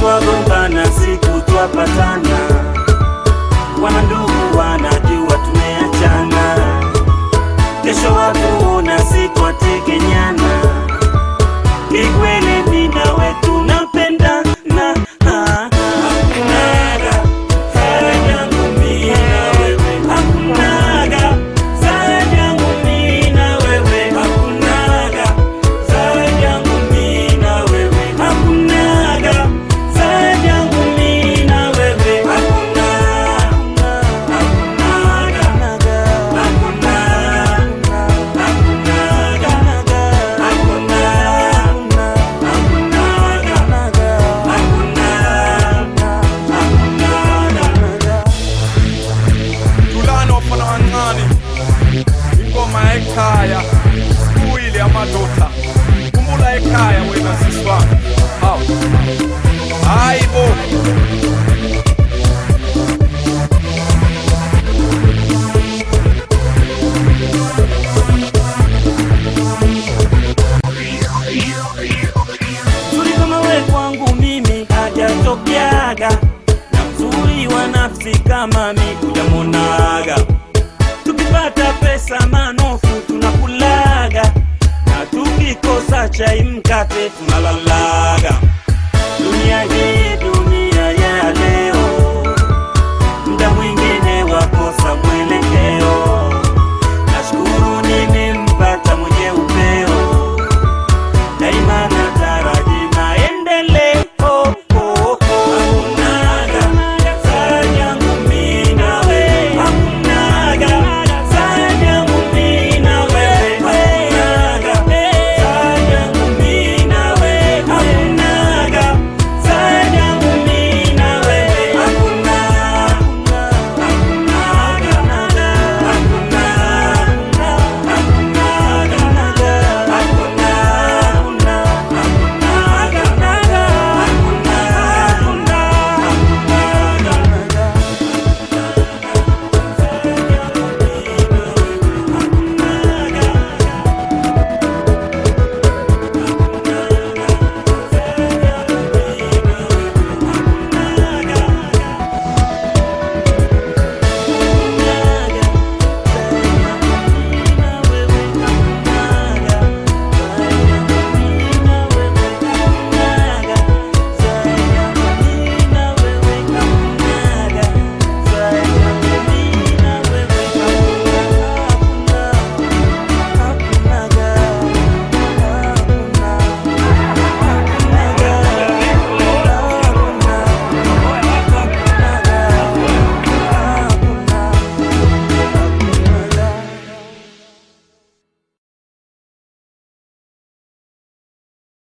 twagombana siku twapatana wana ndugu wanajua tumeachana kesho watuona siku wategenyana kikweli mina wetu napendana hakunaga zaidi yangu mimi na wewe hakunaga zaidi yangu mimi na wewe hakunaga zaidi yangu mimi na wewe hakunaga zaidi yangu mimi na wewe hakuna hakunaga hakuna hakunaga hakuna tulano fana wancane ingoma ekhaya kuyile amadoda kumbula ekhaya wena siswami hawu hayi bo Mzuri kama we kwangu mimi hajatokeaga, na mzuri wa nafsi kama mi hujamonaga. Tukipata pesa manofu tunakulaga, na tukikosa chai mkate tunalalaga. Dunia hii